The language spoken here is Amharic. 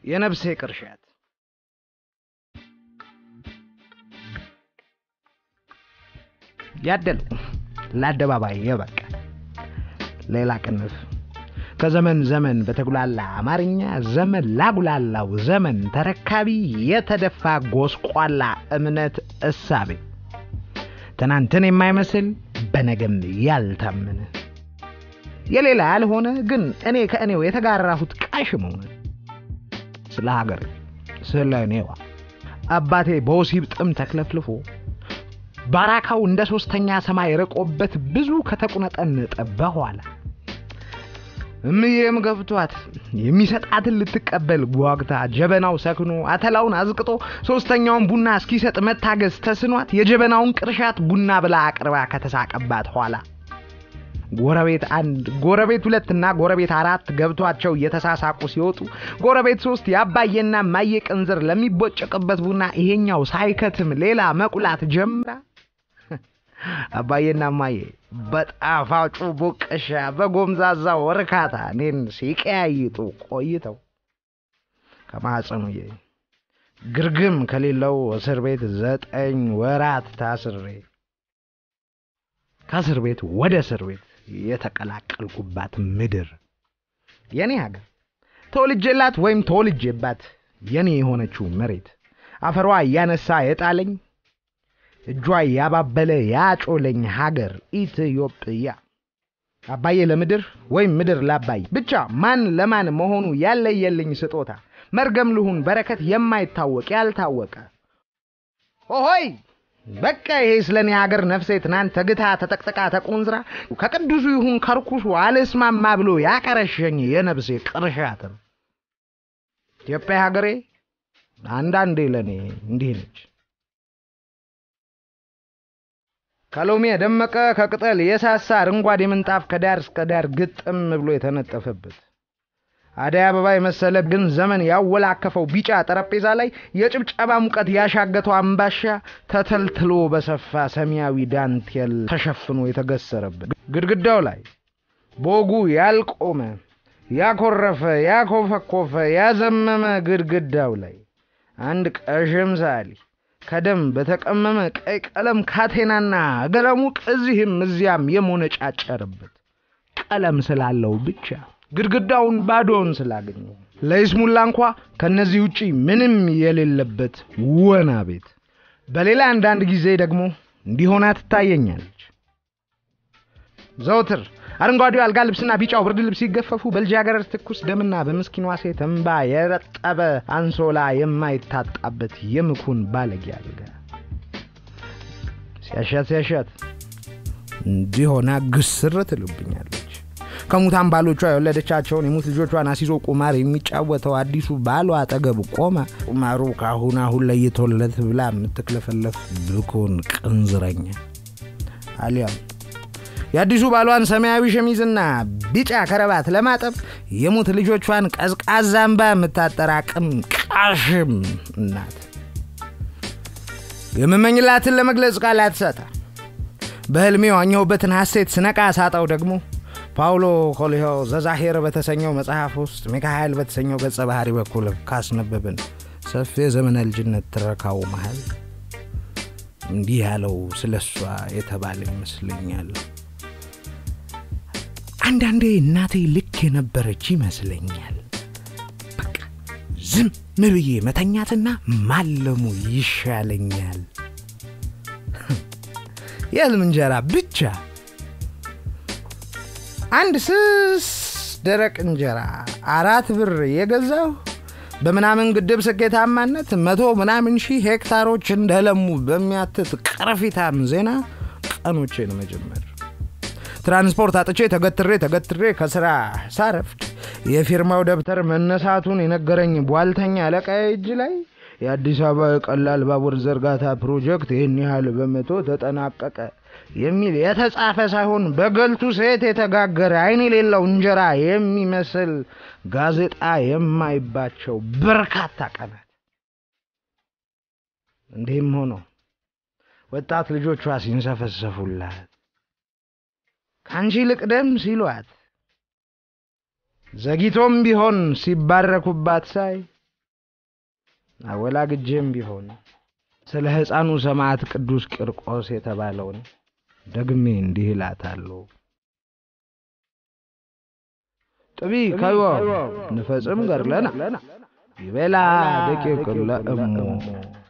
የነፍሴ ቅርሻት ያደል ለአደባባይ የበቃ ሌላ ቅንፍ ከዘመን ዘመን በተጉላላ አማርኛ ዘመን ላጉላላው ዘመን ተረካቢ የተደፋ ጎስቋላ እምነት እሳቤ ትናንትን የማይመስል በነገም ያልታመነ የሌላ ያልሆነ ግን እኔ ከእኔው የተጋራሁት ቃሽም ሆነ ስለ ሀገር ስለ እኔዋ አባቴ በወሲብ ጥም ተክለፍልፎ ባራካው እንደ ሶስተኛ ሰማይ ርቆበት ብዙ ከተቁነጠነጠ በኋላ እምዬም ገብቷት የሚሰጣትን ልትቀበል ጓግታ ጀበናው ሰክኖ አተላውን አዝቅጦ ሶስተኛውን ቡና እስኪሰጥ መታገዝ ተስኗት የጀበናውን ቅርሻት ቡና ብላ አቅርባ ከተሳቀባት ኋላ ጎረቤት አንድ ጎረቤት ሁለትና ጎረቤት አራት ገብቷቸው እየተሳሳቁ ሲወጡ ጎረቤት ሶስት የአባዬና ማየ ቅንዝር ለሚቦጨቅበት ቡና ይሄኛው ሳይከትም ሌላ መቁላት ጀምራ አባዬና ማየ በጣፋጩ ቡቅሻ በጎምዛዛው እርካታ እኔን ሲቀያይጡ ቆይተው ከማህፀኑዬ ግርግም ከሌለው እስር ቤት ዘጠኝ ወራት ታስሬ ከእስር ቤት ወደ እስር ቤት የተቀላቀልኩባት ምድር የኔ ሀገር ተወልጄላት ወይም ተወልጄባት የኔ የሆነችው መሬት አፈሯ እያነሳ የጣለኝ እጇ ያባበለ ያጮለኝ ሀገር ኢትዮጵያ አባዬ ለምድር ወይም ምድር ላባይ ብቻ ማን ለማን መሆኑ ያለየልኝ ስጦታ መርገም ልሁን በረከት የማይታወቅ ያልታወቀ ኦሆይ በቃ ይሄ ስለ እኔ ሀገር ነፍሴ ትናንት ተግታ ተጠቅጥቃ ተቆንዝራ ከቅዱሱ ይሁን ከርኩሱ አልስማማ ብሎ ያቀረሸኝ የነፍሴ ቅርሻት ነው። ኢትዮጵያ ሀገሬ አንዳንዴ ለእኔ እንዲህ ነች። ከሎሚ የደመቀ ከቅጠል የሳሳ አረንጓዴ ምንጣፍ ከዳር እስከ ዳር ግጥም ብሎ የተነጠፈበት አደይ አበባ የመሰለ ግን ዘመን ያወላከፈው ቢጫ ጠረጴዛ ላይ የጭብጨባ ሙቀት ያሻገተው አምባሻ ተተልትሎ በሰፋ ሰማያዊ ዳንቴል ተሸፍኖ የተገሰረበት ግድግዳው ላይ በወጉ ያልቆመ ያኮረፈ ያኮፈኮፈ ያዘመመ ግድግዳው ላይ አንድ ቀሽም ሳሊ ከደም በተቀመመ ቀይ ቀለም ካቴናና ገለሙቅ እዚህም እዚያም የሞነጫጨርበት ቀለም ስላለው ብቻ ግድግዳውን ባዶውን ስላገኘው ለይስሙላ እንኳ ከነዚህ ውጪ ምንም የሌለበት ወና ቤት በሌላ አንዳንድ ጊዜ ደግሞ እንዲሆና ትታየኛለች። ዘውትር አረንጓዴው አልጋ ልብስና ቢጫው ብርድ ልብስ ሲገፈፉ በልጃገረድ ትኩስ ደምና በምስኪኗ ሴት እንባ የረጠበ አንሶላ የማይታጣበት የምኩን ባለጌ አልጋ ሲያሻት ሲያሻት እንዲሆና ግስር ትልብኛለች። ከሙታን ባሎቿ የወለደቻቸውን የሙት ልጆቿን አሲዞ ቁማር የሚጫወተው አዲሱ ባሏ አጠገብ ቆማ ቁማሩ ከአሁን አሁን ለይቶለት ብላ የምትክለፈለፍ ብኮን ቅንዝረኛ አሊያም የአዲሱ ባሏን ሰማያዊ ሸሚዝና ቢጫ ከረባት ለማጠብ የሙት ልጆቿን ቀዝቃዛ እንባ የምታጠራቅም ቃሽም እናት የምመኝላትን ለመግለጽ ቃላት ሰጣ። በህልሜ ዋኘሁበትን ሐሴት ስነቃ ሳጣው ደግሞ ፓውሎ ኮልሆ ዘዛሄር በተሰኘው መጽሐፍ ውስጥ ሚካኤል በተሰኘው ገጸ ባህሪ በኩል ካስነበብን ሰፊ የዘመነ ልጅነት ትረካው መሃል እንዲህ ያለው ስለ እሷ የተባለ ይመስለኛል። አንዳንዴ እናቴ ልክ የነበረች ይመስለኛል። በቃ ዝም ብዬ መተኛትና ማለሙ ይሻለኛል። የህልም እንጀራ ብቻ አንድ ስስ ደረቅ እንጀራ አራት ብር የገዛው በምናምን ግድብ ስኬታማነት መቶ ምናምን ሺህ ሄክታሮች እንደለሙ በሚያትት ቅርፊታም ዜና ቀኖቼን መጀመር ትራንስፖርት አጥቼ ተገትሬ ተገትሬ ከስራ ሳረፍድ የፊርማው ደብተር መነሳቱን የነገረኝ ቧልተኛ አለቃዬ እጅ ላይ የአዲስ አበባ የቀላል ባቡር ዝርጋታ ፕሮጀክት ይህን ያህል በመቶ ተጠናቀቀ የሚል የተጻፈ ሳይሆን በገልቱ ሴት የተጋገረ አይን የሌለው እንጀራ የሚመስል ጋዜጣ የማይባቸው በርካታ ቀናት። እንዲህም ሆኖ ወጣት ልጆቿ ሲንሰፈሰፉላት ከአንቺ ልቅደም ሲሏት ዘግይቶም ቢሆን ሲባረኩባት ሳይ አወላግጄም ቢሆን ስለ ሕፃኑ ሰማዕት ቅዱስ ቂርቆስ የተባለውን ደግሜ እንዲህ እላታለሁ። ጥቢ ከዮ ንፈጽም ገድለና ይቤላ ደቂቅ ለእሙ